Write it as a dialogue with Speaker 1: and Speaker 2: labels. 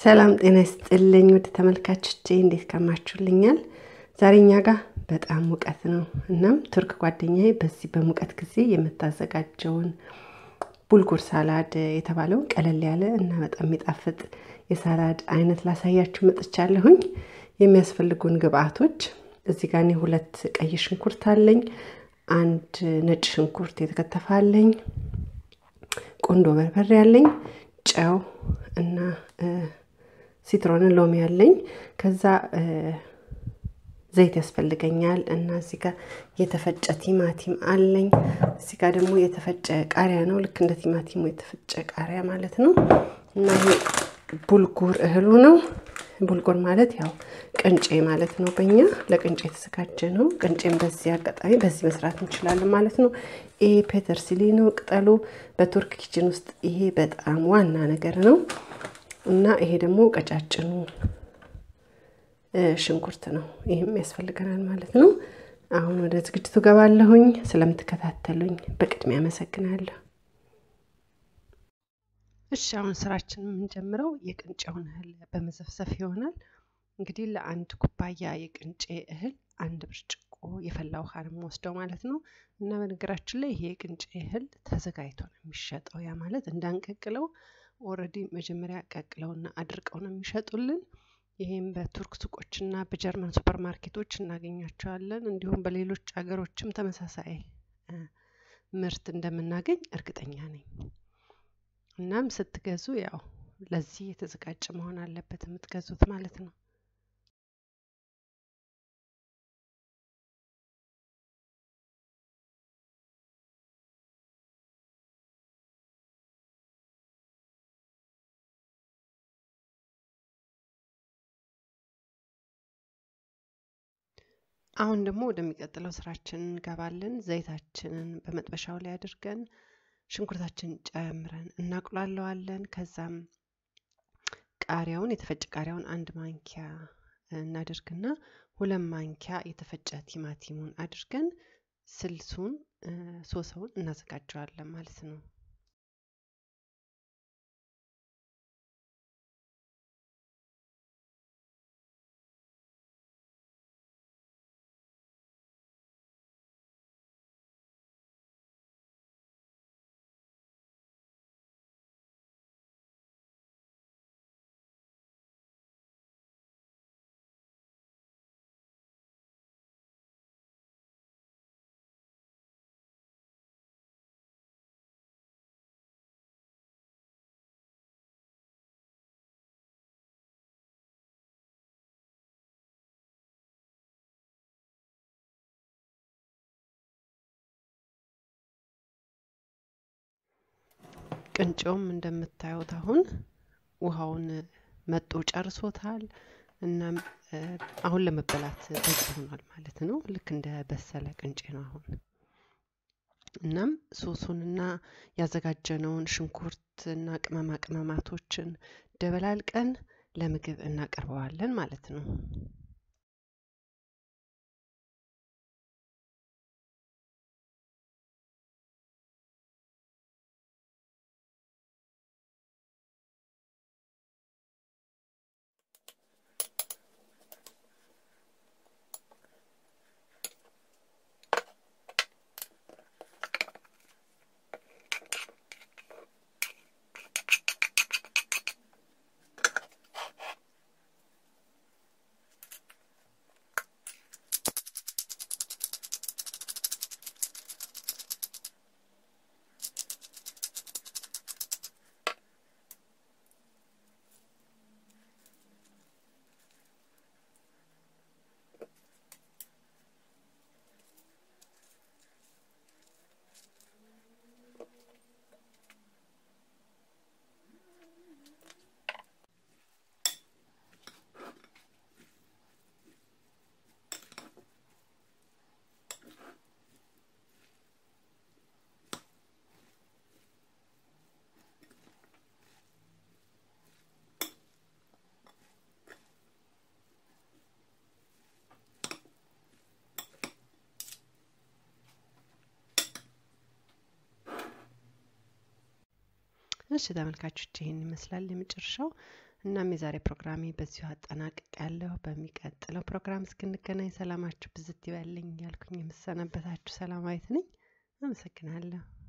Speaker 1: ሰላም ጤና ይስጥልኝ ውድ ተመልካቾቼ እንዴት ከማችሁልኛል? ዛሬ እኛ ጋር በጣም ሙቀት ነው። እናም ቱርክ ጓደኛዬ በዚህ በሙቀት ጊዜ የምታዘጋጀውን ቡልጉር ሳላድ የተባለውን ቀለል ያለ እና በጣም የሚጣፍጥ የሳላድ አይነት ላሳያችሁ መጥቻለሁኝ። የሚያስፈልጉን ግብአቶች እዚህ ጋር እኔ ሁለት ቀይ ሽንኩርት አለኝ፣ አንድ ነጭ ሽንኩርት የተከተፈ አለኝ፣ ቁንዶ በርበሬ አለኝ፣ ጨው እና ሲትሮን ሎሚ አለኝ። ከዛ ዘይት ያስፈልገኛል እና እዚህ ጋር የተፈጨ ቲማቲም አለኝ። እዚህ ጋር ደግሞ የተፈጨ ቃሪያ ነው፣ ልክ እንደ ቲማቲሙ የተፈጨ ቃሪያ ማለት ነው። እና ይሄ ቡልጉር እህሉ ነው። ቡልጉር ማለት ያው ቅንጬ ማለት ነው። በእኛ ለቅንጬ የተዘጋጀ ነው። ቅንጬን በዚህ አጋጣሚ በዚህ መስራት እንችላለን ማለት ነው። ይሄ ፔተርሲሊ ነው ቅጠሉ። በቱርክ ኪችን ውስጥ ይሄ በጣም ዋና ነገር ነው እና ይሄ ደግሞ ቀጫጭኑ ሽንኩርት ነው። ይህም ያስፈልገናል ማለት ነው። አሁን ወደ ዝግጅቱ ገባለሁኝ። ስለምትከታተሉኝ በቅድሚያ አመሰግናለሁ። እሺ አሁን ስራችን የምንጀምረው የቅንጬውን እህል በመዘፍዘፍ ይሆናል። እንግዲህ ለአንድ ኩባያ የቅንጬ እህል አንድ ብርጭቆ የፈላ ውሃ ነው የምወስደው ማለት ነው። እና በነገራችን ላይ ይሄ የቅንጬ እህል ተዘጋጅቶ ነው የሚሸጠው። ያ ማለት እንዳንቀቅለው ኦልሬዲ መጀመሪያ ቀቅለውና አድርቀው ነው የሚሸጡልን። ይሄም በቱርክ ሱቆችና በጀርመን ሱፐር ማርኬቶች እናገኛቸዋለን። እንዲሁም በሌሎች ሀገሮችም ተመሳሳይ ምርት እንደምናገኝ እርግጠኛ ነኝ። እናም ስትገዙ ያው ለዚህ የተዘጋጀ መሆን አለበት የምትገዙት ማለት ነው። አሁን ደግሞ ወደሚቀጥለው ስራችን እንገባለን። ዘይታችንን በመጥበሻው ላይ አድርገን ሽንኩርታችንን ጨምረን እናቁላለዋለን። ከዛም ቃሪያውን የተፈጨ ቃሪያውን አንድ ማንኪያ እናደርግና ሁለት ማንኪያ የተፈጨ ቲማቲሙን አድርገን ስልሱን ሶሰውን እናዘጋጀዋለን ማለት ነው። ቅንጬውም እንደምታዩት አሁን ውሃውን መጦ ጨርሶታል። እናም አሁን ለመበላት በቂ ሆኗል ማለት ነው። ልክ እንደ በሰለ ቅንጬ ነው አሁን። እናም ሶሱንና ያዘጋጀነውን ሽንኩርትና ቅመማ ቅመማቶችን ደበላልቀን ለምግብ እናቀርበዋለን ማለት ነው። እሺ ተመልካቾች ይህን ይመስላል የመጨረሻው እናም የዛሬ ፕሮግራሜ በዚሁ አጠናቅቅ ያለሁ። በሚቀጥለው ፕሮግራም እስክንገናኝ ሰላማችሁ ብዝት ይበልኝ ያልኩኝ የምሰናበታችሁ ሰላማዊት ነኝ። አመሰግናለሁ።